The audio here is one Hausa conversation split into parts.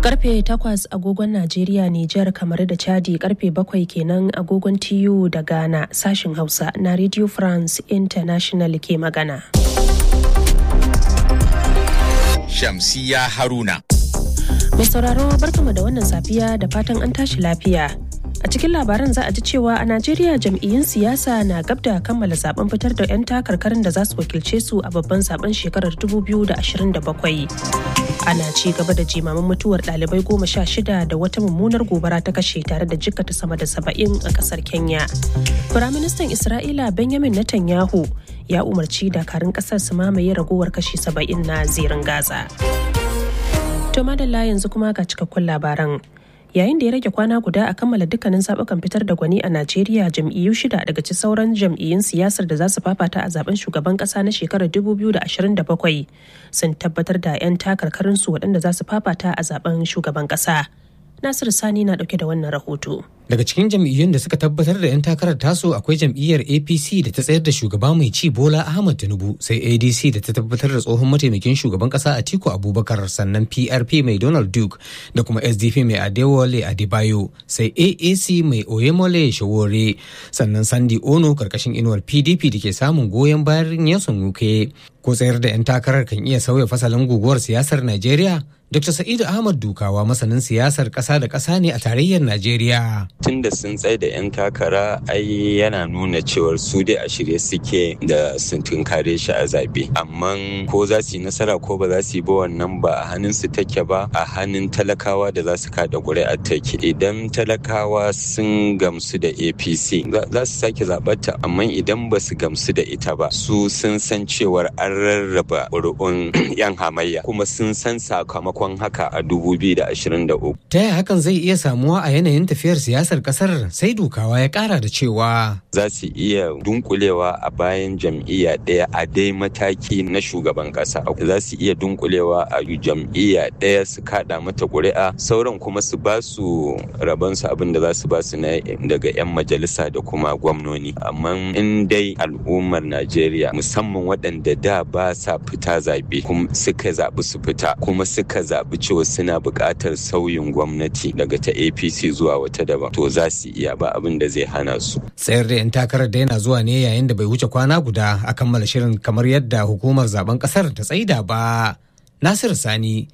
Karfe takwas agogon Najeriya, Nijar, kamar da Chadi karfe bakwai kenan agogon TU da Ghana sashin Hausa na Radio France International ke magana. Shamsiya Haruna. Mai sauraro barkama da wannan safiya da fatan an tashi lafiya. A cikin labaran za a ji cewa a Najeriya jam'iyyun siyasa na gab da kammala zaben fitar da 'yan takarkarin da za su wakilce su a babban zaben shekarar 2027. Ana ci gaba da jimamin mutuwar ɗalibai goma sha shida da wata mummunar gobara ta kashe tare da jikkata sama da saba'in a ƙasar Kenya. Firaministan Isra'ila Benjamin Netanyahu ya umarci dakarun ƙasar su mamaye ragowar kashi saba'in na zirin Gaza. To madalla yanzu kuma ga cikakkun labaran. yayin da ya rage kwana guda a kammala dukkanin zaɓukan fitar da gwani a najeriya jam'iyyu shida daga ci sauran jam'iyyun siyasar da za su fafata a zaben shugaban ƙasa na shekarar 2027 sun tabbatar da 'yan takarkarinsu waɗanda za su fafata a zaben shugaban ƙasa nasiru sani na ɗauke da wannan rahoto Daga cikin jam'iyyun da suka tabbatar da 'yan takarar tasu akwai jam'iyyar APC da ta tsayar da shugaba mai ci Bola Ahmad Tinubu sai ADC da ta tabbatar da tsohon mataimakin shugaban kasa Atiku Abubakar sannan PRP mai Donald Duke da kuma SDP mai Adewale Adebayo sai AAC mai Oyemole Shawore sannan Sandi Ono karkashin inuwar PDP da ke samun goyon bayan Nyesom Wuke. Ko tsayar da 'yan takarar kan iya sauya fasalin guguwar siyasar Najeriya? Dr. Sa'idu Ahmad Dukawa masanin siyasar ƙasa da ƙasa ne a tarayyar Najeriya. tun da sun tsaye da 'yan takara ai yana nuna cewar su dai a shirye suke da sun tunkare shi a zabe amma ko za su yi nasara ko ba za su yi ba wannan ba a hannun su take ba a hannun talakawa da za su kada ƙuri'ar take idan talakawa sun gamsu da apc za su sake zaɓarta amma idan ba su gamsu da ita ba su sun san cewar an rarraba ƙuri'un 'yan hamayya kuma sun san sakamakon haka a 2023 Ta yaya hakan zai iya samuwa a yanayin tafiyar siyasar kasar sai dukawa ya kara da cewa za su iya dunkulewa a bayan jam'iyya ɗaya a dai mataki na shugaban ƙasa za su iya dunkulewa a jam'iyya ɗaya su kaɗa mata ƙuri'a sauran kuma su ba su rabansu abin da za su ba su na daga 'yan majalisa da kuma gwamnoni amma in dai al'ummar najeriya musamman waɗanda da ba sa fita zaɓe kuma suka zaɓi su fita kuma suka zaɓi cewa suna buƙatar sauyin gwamnati daga ta apc zuwa wata daban to za su iya ba abin da zai hana su tsayar da 'yan takarar da yana zuwa ne yayin da bai wuce kwana guda a kammala shirin kamar yadda hukumar zaben kasar ta tsaida ba nasir sani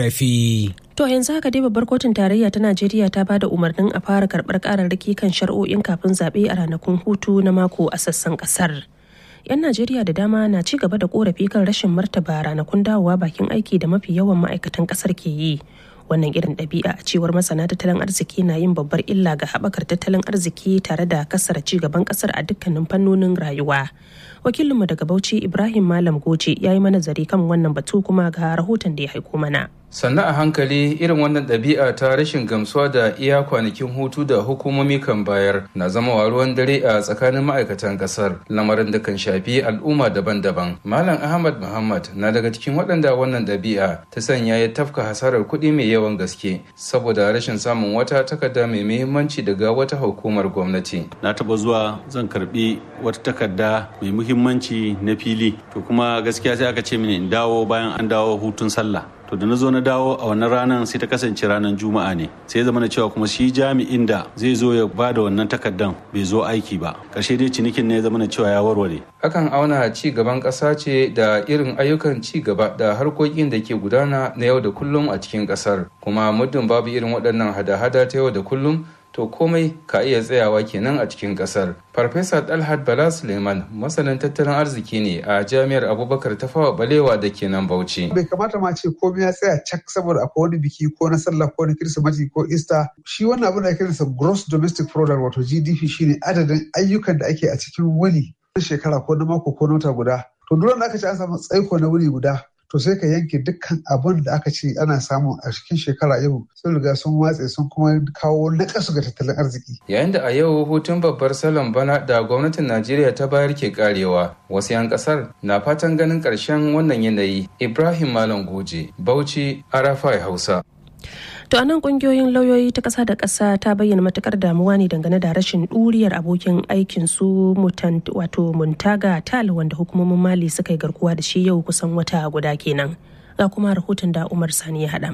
rfi To yanzu haka dai babbar kotun tarayya ta Najeriya ta bada umarnin a fara karɓar ƙararraki kan shari'o'in kafin zaɓe a ranakun hutu na mako a sassan ƙasar. 'Yan Najeriya da dama na ci gaba da korafi kan rashin martaba ranakun dawowa bakin aiki da mafi yawan ma'aikatan ƙasar ke yi. Wannan irin ɗabi'a a cewar masana tattalin arziki na yin babbar illa ga haɓakar tattalin arziki tare da kasar ci gaban ƙasar a dukkanin fannonin rayuwa. Wakilinmu daga Bauchi Ibrahim Malam Goje ya yi manazari kan wannan batu kuma ga rahoton da ya haiko mana. sannan a hankali irin wannan ɗabi'a ta rashin gamsuwa da iya kwanakin hutu da hukumomi kan bayar na zama wa ruwan dare a tsakanin ma'aikatan ƙasar lamarin da kan shafi al'umma daban-daban malam ahmad muhammad na daga cikin waɗanda wannan ɗabi'a ta sanya ya tafka hasarar kuɗi mai yawan gaske saboda rashin samun wata takarda mai muhimmanci daga wata hukumar gwamnati na taɓa zuwa zan karɓi wata takarda mai muhimmanci na fili to kuma gaskiya sai aka ce mini in dawo bayan an dawo hutun sallah to da na zo na dawo a wannan ranar sai ta kasance ranar juma'a ne sai ya zama na cewa kuma shi jami'in da zai zo ya ba da wannan takardan bai zo aiki ba karshe dai cinikin ne ya zama na cewa ya warware akan auna ci gaban ƙasa ce da irin ayyukan ci gaba da harkokin da ke gudana na yau da kullum a cikin ƙasar kuma muddin babu irin waɗannan hada-hada ta yau da kullum to komai ka iya tsayawa kenan a cikin kasar. Farfesa Dalhat Bala Suleiman masanin tattalin arziki ne a jami'ar Abubakar Tafawa Balewa da ke nan Bauchi. Bai kamata ma ce komai ya tsaya cak saboda akwai wani biki ko na sallah ko na kirsimati ko ista. Shi wannan abin da ake kiransa gross domestic product wato GDP shine adadin ayyukan da ake a cikin wani shekara ko na mako ko na wata guda. To duk da aka ce an samu tsaiko na wuri guda to sai ka yanke dukkan abin da aka ce ana samu a cikin shekara yau sun riga sun watse sun kuma kawo nakasu ga tattalin arziki. Yayin da a yau hutun babbar salon bana da gwamnatin Najeriya ta bayar ke karewa wasu 'yan kasar na fatan ganin ƙarshen wannan yanayi Ibrahim Malam Goje Bauchi Arafai Hausa. To anan kungiyoyin lauyoyi ta ƙasa da ƙasa ta bayyana matukar damuwa ne dangane da rashin ɗuriyar abokin aikin su wato Muntaga Tal wanda hukumomin Mali suka yi garkuwa da shi yau kusan wata guda kenan. Ga kuma rahoton da Umar Sani ya haɗa mana.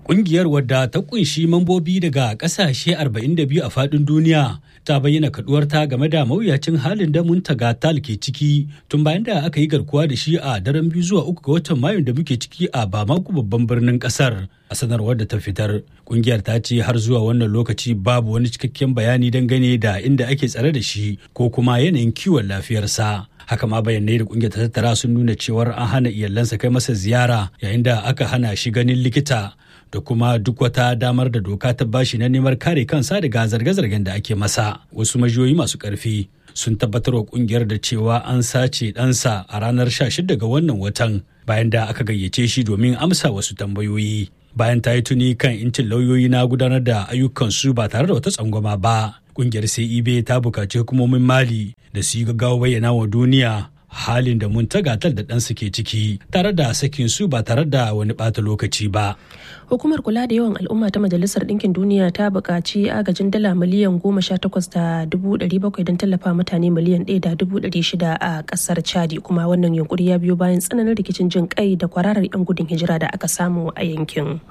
Ƙungiyar wadda ta kunshi mambobi daga ƙasashe 42 a faɗin duniya ta bayyana kaduwarta game da mawuyacin halin da muntaga tal ke ciki tun bayan da aka yi garkuwa da shi a daren biyu zuwa uku ga watan mayun da muke ciki a bamako babban birnin ƙasar a sanarwar da ta fitar ƙungiyar ta ce har zuwa wannan lokaci babu wani cikakken bayani dangane da inda ake tsare da shi ko kuma yanayin kiwon lafiyarsa haka ma bayanai da kungiyar ta tattara sun nuna cewar an hana iyalansa kai masa ziyara yayin da aka hana shi ganin likita da kuma duk wata damar da doka ta bashi na neman kare kansa daga zarge-zargen da ake masa wasu majiyoyi masu karfi sun tabbatar wa kungiyar da cewa an sace ɗansa a ranar 16 ga wannan watan bayan da aka gayyace shi domin amsa wasu tambayoyi bayan ta yi tuni kan incin lauyoyi na gudanar da ayyukansu ba tare da wata tsangwama ba kungiyar ceb ta bukaci hukumomin mali da su yi gaggawa bayyana wa duniya halin da mun tagatar da ɗansu ke ciki tare da sakin su ba tare da wani ɓata lokaci ba. Hukumar kula da yawan al'umma ta Majalisar Ɗinkin Duniya ta buƙaci agajin dala miliyan goma sha takwas da dubu ɗari bakwai don tallafa mutane miliyan ɗaya da dubu ɗari shida a ƙasar Chadi kuma wannan yunkuri ya biyo bayan tsananin rikicin jin kai da kwararar 'yan gudun hijira da aka samu a yankin.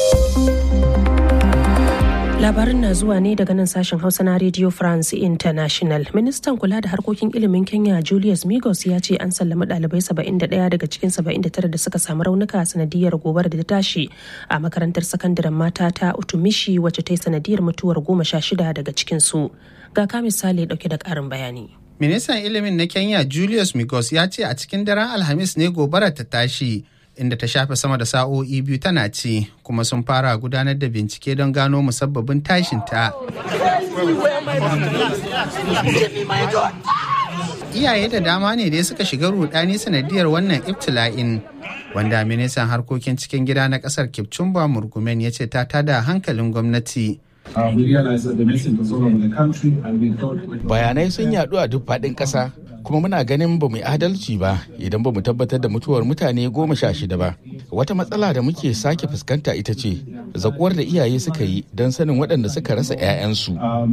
Labarin na zuwa ne daga nan sashen Hausa na Radio France International. Ministan kula da harkokin ilimin Kenya Julius Migos ya ce an sallami ɗalibai 71 daga cikin 79 da suka samu raunuka sanadiyar gobar da ta tashi a makarantar sakandaren mata ta Utumishi wacce ta yi sanadiyar mutuwar goma sha shida daga cikin su. Ga ka misali dauke da ƙarin bayani. Ministan ilimin na Kenya Julius Migos ya ce a cikin daren Alhamis ne gobarar ta tashi. inda ta shafe sama da sa'o'i biyu tana ci kuma sun fara gudanar da bincike don gano musabbabin tashin ta. Iyaye da dama ne dai suka shiga rudani sanadiyar wannan ibtila'in wanda ministan harkokin cikin gida na kasar Kipchumba Murgumen ya ce ta tada hankalin gwamnati. Bayanai sun yadu a duk faɗin ƙasa kuma muna ganin ba mu adalci ba idan ba mu tabbatar da mutuwar mutane goma sha shida ba. Wata matsala da muke sake fuskanta ita ce zakuwar da iyaye suka yi don sanin waɗanda suka rasa 'ya'yansu.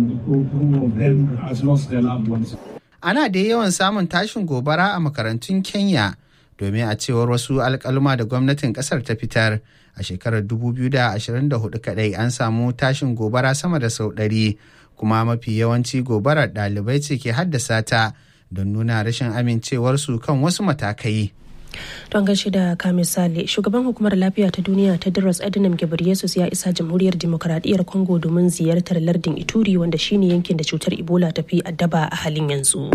Ana da yawan samun tashin gobara a makarantun Kenya domin a cewar wasu alkaluma da gwamnatin kasar ta fitar a shekarar 2024 kadai an samu tashin gobara sama da sau ɗari kuma mafi yawanci gobarar ɗalibai ce ke haddasa ta don nuna rashin amincewarsu kan wasu matakai. don gaishe da ka misali shugaban hukumar lafiya ta duniya ta Tedros Adhanom Ghebreyesus ya isa jamhuriyar demokradiyyar Congo domin ziyartar lardin Ituri wanda shine yankin da cutar Ebola ta fi addaba a halin yanzu.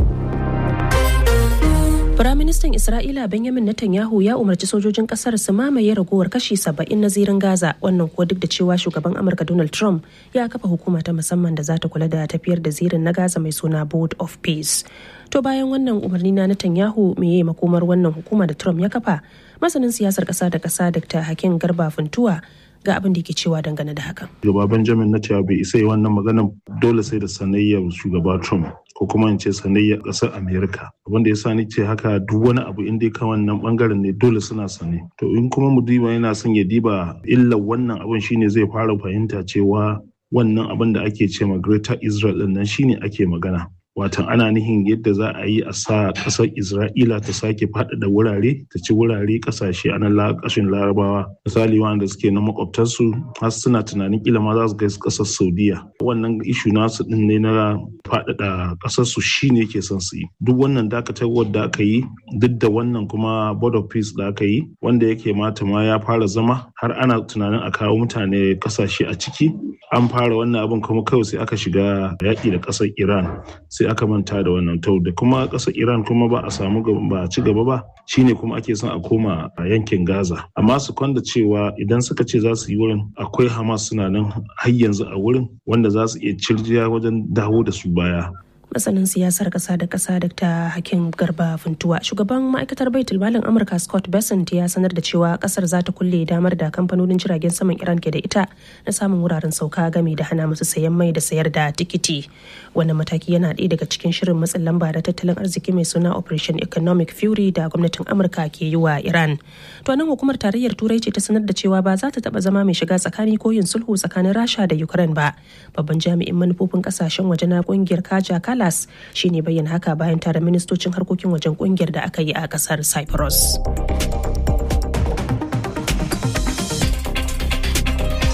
Firaministan Isra'ila Benjamin Netanyahu ya umarci sojojin kasar su mamaye ragowar kashi saba'in na zirin Gaza wannan kuwa duk da cewa shugaban Amurka Donald Trump ya kafa hukuma ta musamman da za ta kula da tafiyar da zirin na Gaza mai suna Board of Peace. To bayan wannan umarni na Netanyahu meye makomar wannan hukuma da Trump ya kafa masanin siyasar kasa da kasa Dr. Hakim Garba Funtuwa ga abin da ke cewa dangane da hakan. Shugaba Benjamin Netanyahu bai isa yi wannan maganar dole sai da sanayyar shugaba Trump ko kuma in ce sanayyar ƙasar Amerika. Abin da ya sa ni ce haka duk wani abu inda ya wannan bangaren ne dole suna sane. To in kuma mu diba yana son ya diba illar wannan abin shine zai fara fahimta cewa wannan abin da ake ce ma Greater Israel din nan shine ake magana. watan ana nihin yadda za a yi a sa ƙasar isra'ila ta sake faɗaɗa wurare ta ci wurare ƙasashe a nan ƙasashen larabawa misali wanda suke na makwabtarsu har suna tunanin kila ma za su kai ƙasar saudiya wannan ishu nasu ɗin ne na faɗaɗa ƙasarsu shi ne ke son su yi duk wannan dakatarwar da aka yi duk da wannan kuma board of peace da aka yi wanda yake mata ma ya fara zama har ana tunanin a kawo mutane ƙasashe a ciki an fara wannan abin kuma kawai sai aka shiga yaƙi da ƙasar iran sai aka manta da wannan tau da kuma ƙasar iran kuma ba a samu ba a ci gaba ba shine kuma ake son a koma a yankin gaza amma su kwanda cewa idan suka ce za su yi wurin akwai hamas suna nan har yanzu a wurin wanda za su iya cirjiya wajen dawo da su baya masanin siyasar kasa da kasa dr hakim garba funtuwa shugaban ma'aikatar baitul malin amurka scott bessent ya sanar da cewa kasar za ta kulle damar da kamfanonin jiragen saman iran ke da ita na samun wuraren sauka game da hana musu sayan mai da sayar da tikiti wannan mataki yana ɗaya daga cikin shirin matsin lamba da tattalin arziki mai suna operation economic fury da gwamnatin amurka ke yi wa iran to nan hukumar tarayyar turai ce ta sanar da cewa ba za ta taba zama mai shiga tsakani ko yin sulhu tsakanin rasha da ukraine ba babban jami'in manufofin kasashen waje na kungiyar kaja Kalas shi ne bayyana haka bayan tare ministocin harkokin wajen kungiyar da aka yi a kasar Cyprus.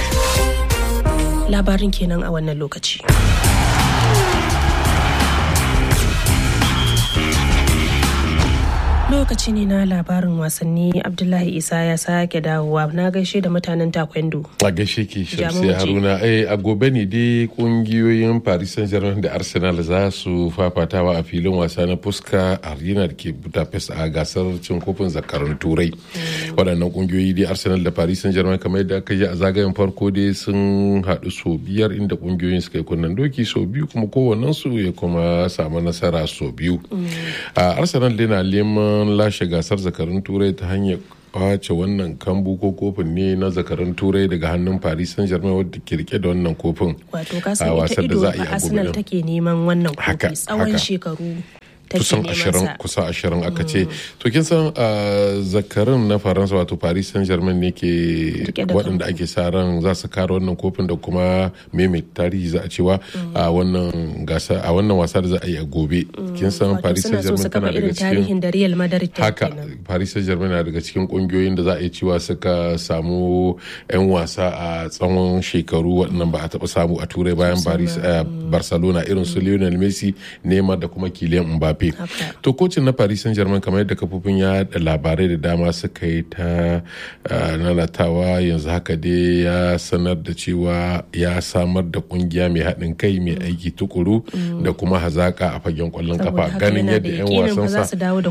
labarin kenan a wannan lokaci. lokaci ne na labarin wasanni abdullahi isa ya sake dawowa na gaishe da mutanen takwendo a gaishe ke shamsi haruna eh a gobe ne dai kungiyoyin paris saint germain da arsenal za su fafatawa a filin wasa na fuska arena da ke budapest a gasar cin kofin zakarun turai waɗannan kungiyoyi dai arsenal da paris saint germain kamar yadda aka yi a zagayen farko dai sun haɗu sau biyar inda kungiyoyin suka yi kunnen doki sau biyu kuma kowannensu ya kuma samu nasara sau biyu arsenal dai na neman lashe gasar zakarun turai ta hanyar kwace wannan kambu ko kofin ne na zakarun turai daga hannun paris saint germain wadda ke rike da wannan kofin wato kasan ita ido a arsenal take neman wannan kofi tsawon shekaru kusan ashirin kusa ashirin aka ce to kin san zakarin na faransa wato paris saint germain ne ke waɗanda ake sa ran za su kare wannan kofin da kuma meme tarihi za a cewa a wannan gasa a wannan wasa da za a yi a gobe kin san paris saint germain tana daga cikin da real madrid haka paris saint germain na daga cikin kungiyoyin da za a yi cewa suka samu yan wasa a tsawon shekaru waɗannan ba a taɓa samu a turai bayan barcelona irin su lionel messi neymar da kuma kylian mbappe Mbappe. To kocin na Paris Saint-Germain kamar yadda kafofin ya da labarai da dama suka yi ta nanatawa yanzu haka dai ya sanar da cewa ya samar da kungiya mai haɗin kai mai aiki tukuru da kuma hazaka a fagen kwallon kafa ganin yadda 'yan wasan sa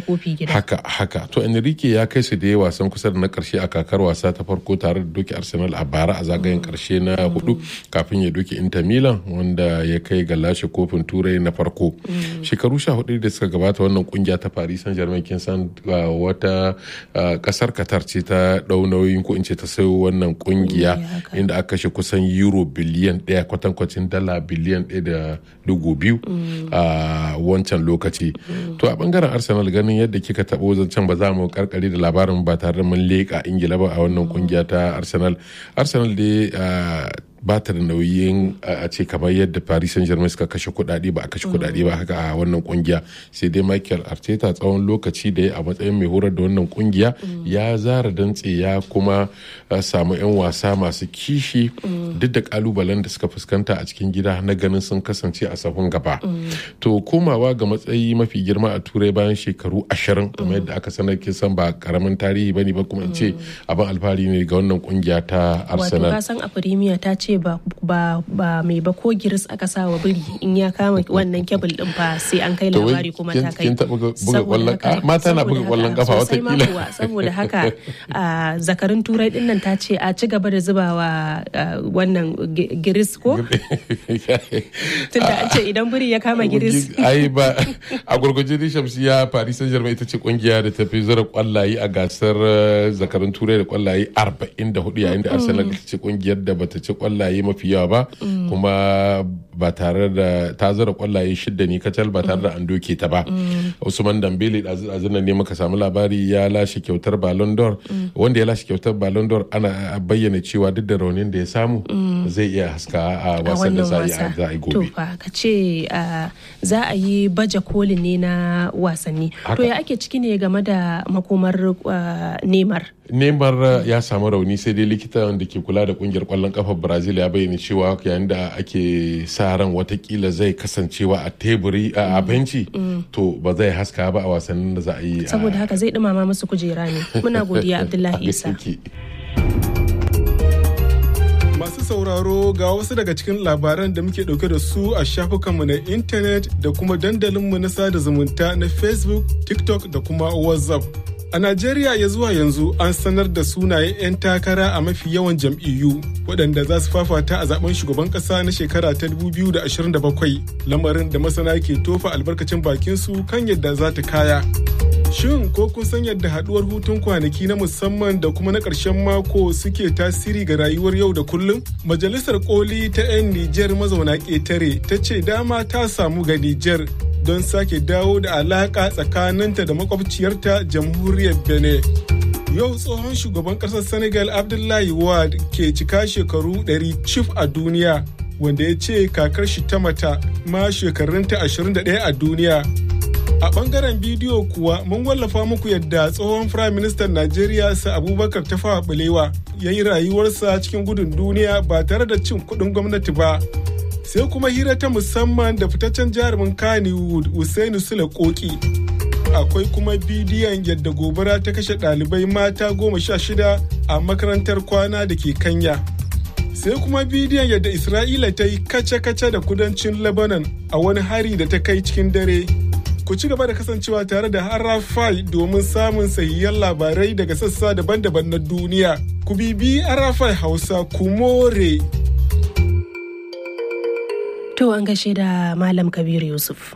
haka haka to Enrique ya kai su da ya wasan kusa da na karshe a kakar wasa ta farko tare da doki Arsenal a bara a zagayen karshe na hudu kafin ya doki Inter Milan wanda ya kai ga lashe kofin turai na farko shekaru sha hudu da suka gabata wannan kungiya ta Paris Saint-Germain kin san wata kasar Qatar ce ta dau nauyin ko in ce ta sayo wannan kungiya inda aka kashe kusan euro biliyan daya kwatankwacin dala biliyan daya da dugu biyu a wancan lokaci to a bangaren Arsenal ganin yadda kika tabo zancen ba za mu karkare da labarin ba tare da mun leka Ingila ba a wannan kungiya ta Arsenal Arsenal dai ba ta da nauyin a ce kamar yadda paris saint germain suka kashe kudade ba a kashe kudade ba haka a wannan kungiya sai dai michael arteta tsawon lokaci da ya a matsayin mai horar da wannan kungiya ya zara dantse ya kuma samu 'yan wasa masu kishi duk da kalubalen da suka fuskanta a cikin gida na ganin sun kasance a sahun gaba to komawa ga matsayi mafi girma a turai bayan shekaru ashirin kamar yadda aka sanar kin san ba karamin tarihi bane ba kuma in ce abin alfahari ne ga wannan kungiya ta arsenal wato kasan a firimiya ta ce ba ba ba mai ba ko giris aka sa wa biri in ya kama wannan kebul din fa sai an kai labari kuma ta kai kin taba buga kwallon mata na buga kwallon kafa wata kila saboda haka zakarin turai din nan ta ce a ci gaba da zubawa wannan giris ko tunda an ce idan biri ya kama giris ai ba a gurguje da shamsiya paris saint germain ita ce kungiya da ta fi zura kwallaye a gasar zakarin turai da kwallaye 44 yayin da arsenal ita ce kungiyar da bata ci kwallaye mafi yawa ba kuma ba tare da ta zura kwallaye shidda ne kacal ba tare da an doke ta ba usman dambele a ne muka samu labari ya lashe kyautar ballon d'or wanda ya lashe kyautar ballon d'or ana bayyana cewa duk da raunin da ya samu zai iya haska a wasan da za a yi gobe ka ce za a yi baje koli ne na wasanni to ya ake ciki ne game da makomar neymar Neymar ya samu rauni sai dai likita da ke kula da kungiyar kwallon kafar Brazil ya bayyana cewa yayin da ake sa ran watakila zai kasancewa a teburi a benci to ba zai haska ba a wasannin da za a yi. Saboda haka zai dumama musu kujera ne. Muna godiya Abdullahi Isa. Masu sauraro ga wasu daga cikin labaran da muke dauke da su a shafukanmu na intanet da kuma dandalinmu na sada zumunta na Facebook, TikTok da kuma WhatsApp. A Najeriya ya zuwa yanzu an sanar da sunayen 'yan takara a mafi yawan jam'iyyu waɗanda za su fafata a zaben shugaban ƙasa na shekara ta 2027 lamarin da masana ke tofa albarkacin bakin su kan yadda za ta kaya. Shin ko kun san yadda haɗuwar hutun kwanaki na musamman da kuma na ƙarshen mako suke tasiri ga rayuwar yau da kullum? Majalisar koli ta 'yan Nijar mazauna ƙetare ta ce dama ta samu ga Nijar don sake dawo da alaƙa tsakaninta da makwabciyarta jamhuriyar benin yau tsohon shugaban ƙasar senegal abdullahi wad ke cika shekaru 100 cif a duniya wanda ya ce kakar shi ta mata ma shekarunta 21 a duniya A bangaren bidiyo kuwa mun wallafa muku yadda tsohon Firayim Ministan Najeriya sa Abubakar Tafawa Balewa ya yi rayuwarsa cikin gudun duniya ba tare da cin kuɗin gwamnati ba. Sai kuma hira ta musamman da fitaccen jarumin Kannywood Usainu Sule Koki. Akwai kuma bidiyon yadda gobara ta kashe ɗalibai mata goma sha shida a makarantar kwana da ke Kanya. sai kuma bidiyon yadda Isra'ila ta yi kace-kace da kudancin Lebanon a wani hari da ta kai cikin dare. Ku ci gaba da kasancewa tare da Arafai domin samun sahihan labarai daga sassa daban-daban na duniya. Ku bibi Arafai Hausa ku more. To an gashe da Malam Kabir Yusuf.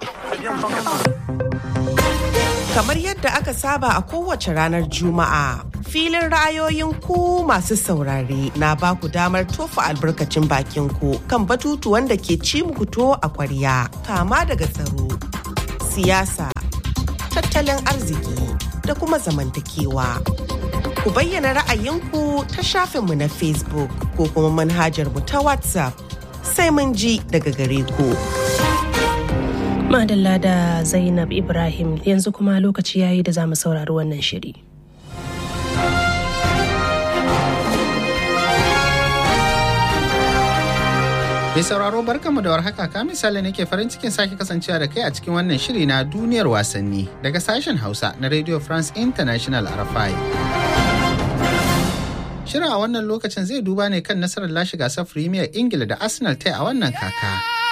Kamar yadda aka saba a kowace ranar Juma'a, filin ra'ayoyin ku masu saurare na ba ku damar tofa albarkacin bakin ku kan batutuwan da ke ci muku to a kwarya, kama daga tsaro, siyasa, tattalin arziki da kuma zamantakewa. Ku bayyana ra'ayinku ta shafinmu na Facebook ko kuma manhajar mu ta WhatsApp sai mun ji daga gare ku. Madalla da Zainab Ibrahim yanzu kuma lokaci yayi da za mu saurari wannan shiri. Mai sauraro barkanmu da warhaka ka misali nake farin cikin sake kasancewa da kai a cikin wannan shiri na duniyar wasanni daga sashen Hausa na Radio France International RFI. Shirin a wannan lokacin zai duba ne kan nasarar lashe gasar Premier Ingila da Arsenal ta a wannan kaka.